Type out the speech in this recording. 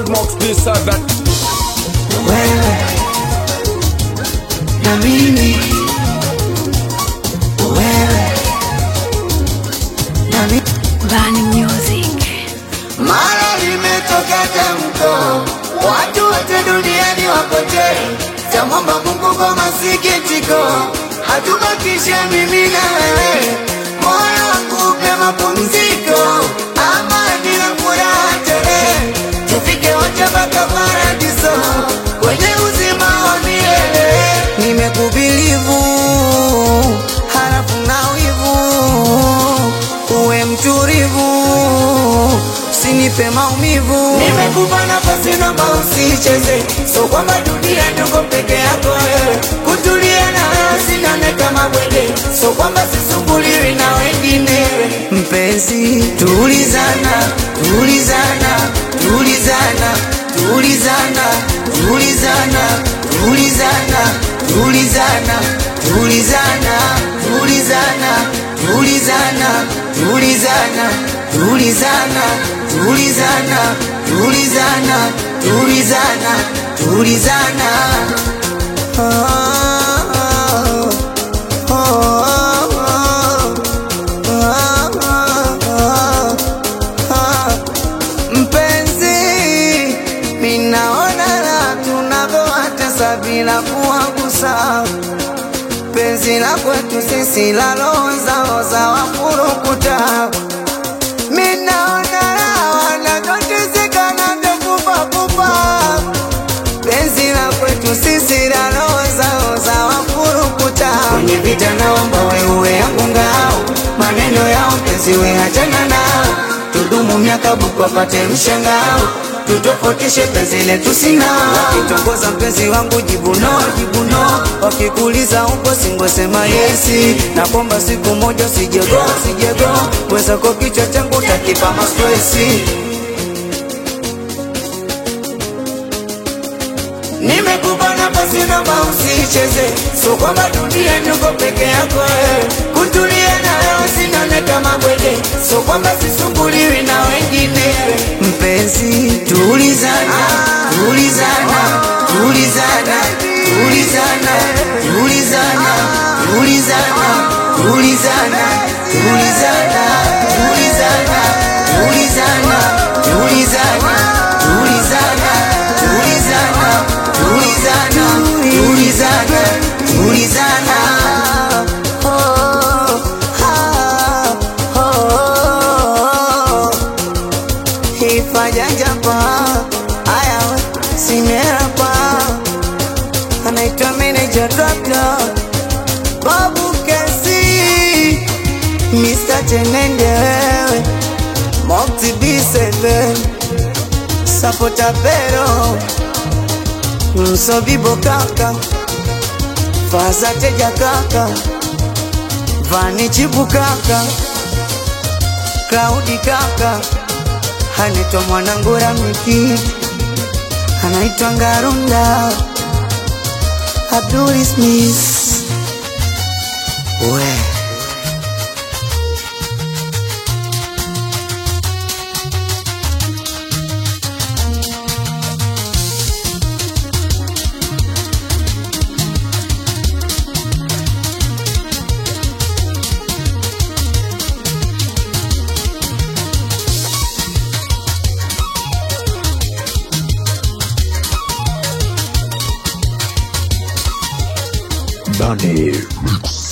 Mox B7 wewe na mimi, wewe na mimi. Bani Music. Mara limetoka tamko, watu wote duniani wapotee. Tamwomba Mungu kwa masikitiko, hatubakishe mimi na wewe. Moyo wangu upe mapumziko, amani na furaha tele, tufike wote mpaka paradiso, kwenye uzima wa milele. Nimekubilivu halafu na wivu, uwe mtulivu usinipe maumivu. Nimekupa nafasi naomba usicheze, so kwamba dunia niko peke yako wewe. Kutulia na wewe sinane kama bwege, so kwamba sisumbuliwi na wengine. Mpenzi, tulizana, tulizana, tulizana, tulizana, tulizana, tulizana, tulizana, tulizana, tulizana, tulizana, tulizana, tulizana, tulizana, tulizana, tulizana, tulizana. Ah, ah, ah, ah, ah, ah. Mpenzi, minaona la tunavyowatesa bila kuwagusa penzi la kwetu sisi la roho zao za wafurukuta minaona la wanavyoteseka na ndokufa kufa penzi la kwetu sisi la roho zao za wafurukuta kwenye vita naomba wewe yangu ngao maneno yao penzi we hachana nao tudumu miaka buku wapate mshangao tutofautishe penzi letu sina wakitongoza mpenzi wangu jibu no jibu no wakikuuliza upo singosema yesi na kwamba siku moja sijego sijego wezako kichwa changu takipa mastresi Nimekupa nafasi naomba usicheze, so kwamba dunia niko peke yako wewe. Kutulia na wewe sinone kama bwege, so kwamba sisumbuliwi na wengine. Mpenzi, tulizana, tulizana, tulizana, tulizana, tulizana, tulizana, tulizana, tulizana, tulizana, tulizana, tulizana, tulizana, tulizana, tulizana, tulizana, tulizana. Oh, ah, oh, ifajanja pa aya we simera pa anaitwa manager doctor babu kesi Mr. Tenende wewe Mokti B7 Sapota pero Msobibo kaka Faza teja kaka Vani chibu kaka Klaudi kaka Anaitwa mwanangu Ramiki Anaitwa Ngarunda Abdul Smith We Bunny Mix